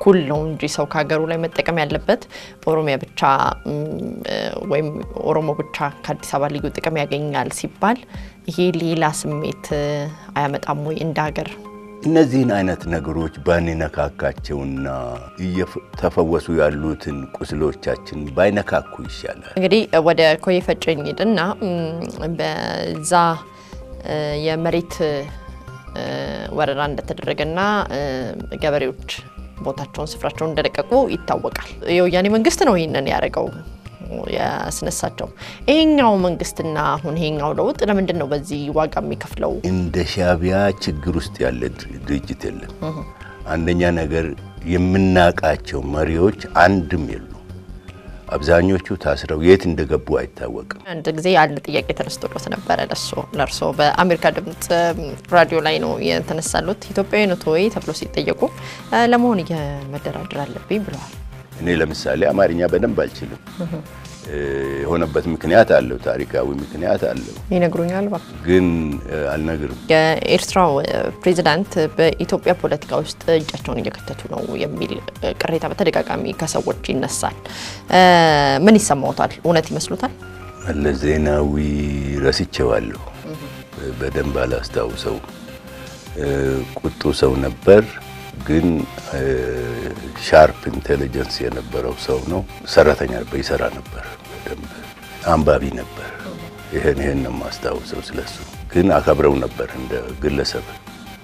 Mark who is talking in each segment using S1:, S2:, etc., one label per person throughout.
S1: እኩል ነው እንጂ ሰው ከሀገሩ ላይ መጠቀም ያለበት ኦሮሚያ ብቻ ወይም ኦሮሞ ብቻ ከአዲስ አበባ ልዩ ጥቅም ያገኛል ሲባል ይሄ ሌላ ስሜት አያመጣም ወይ እንደ ሀገር?
S2: እነዚህን አይነት ነገሮች ባንነካካቸውና እየተፈወሱ ያሉትን ቁስሎቻችን ባይነካኩ ይሻላል።
S1: እንግዲህ ወደ ኮዬ ፈጬ እንሂድና በዛ የመሬት ወረራ እንደተደረገና ገበሬዎች ቦታቸውን ስፍራቸውን እንደለቀቁ ይታወቃል። የወያኔ መንግስት ነው ይህንን ያደረገው ያስነሳቸው። ይሄኛው መንግስትና አሁን ይሄኛው ለውጥ ለምንድን ነው በዚህ ዋጋ የሚከፍለው?
S2: እንደ ሻዕቢያ ችግር ውስጥ ያለ ድርጅት የለም። አንደኛ ነገር የምናቃቸው መሪዎች አንድም የሉ። አብዛኞቹ ታስረው የት እንደገቡ አይታወቅም።
S1: አንድ ጊዜ አንድ ጥያቄ ተነስቶሎት ነበረ ለሶ ለእርሶ በአሜሪካ ድምጽ ራዲዮ ላይ ነው የተነሳሉት። ኢትዮጵያዊ ኖት ወይ ተብሎ ሲጠየቁ ለመሆን መደራደር አለብኝ ብለዋል።
S2: እኔ ለምሳሌ አማርኛ በደንብ አልችልም። የሆነበት ምክንያት አለው፣ ታሪካዊ ምክንያት አለው።
S1: ይነግሩኛል።
S2: ግን አልነግርም።
S1: የኤርትራው ፕሬዚዳንት በኢትዮጵያ ፖለቲካ ውስጥ እጃቸውን እየከተቱ ነው የሚል ቅሬታ በተደጋጋሚ ከሰዎች ይነሳል። ምን ይሰማዎታል? እውነት ይመስሉታል?
S2: መለስ ዜናዊ ረስቼዋለሁ፣ በደንብ አላስታውሰው። ቁጡ ሰው ነበር ግን ሻርፕ ኢንቴሊጀንስ የነበረው ሰው ነው። ሰራተኛ ነበር፣ ይሰራ ነበር፣ በደንብ አንባቢ ነበር። ይህን ይህን ነው የማስታውሰው ስለሱ። ግን አከብረው ነበር እንደ ግለሰብ።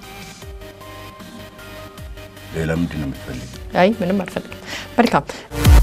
S2: ሌላ ምንድን ነው የምትፈልጊው?
S1: አይ ምንም አልፈልግም። መልካም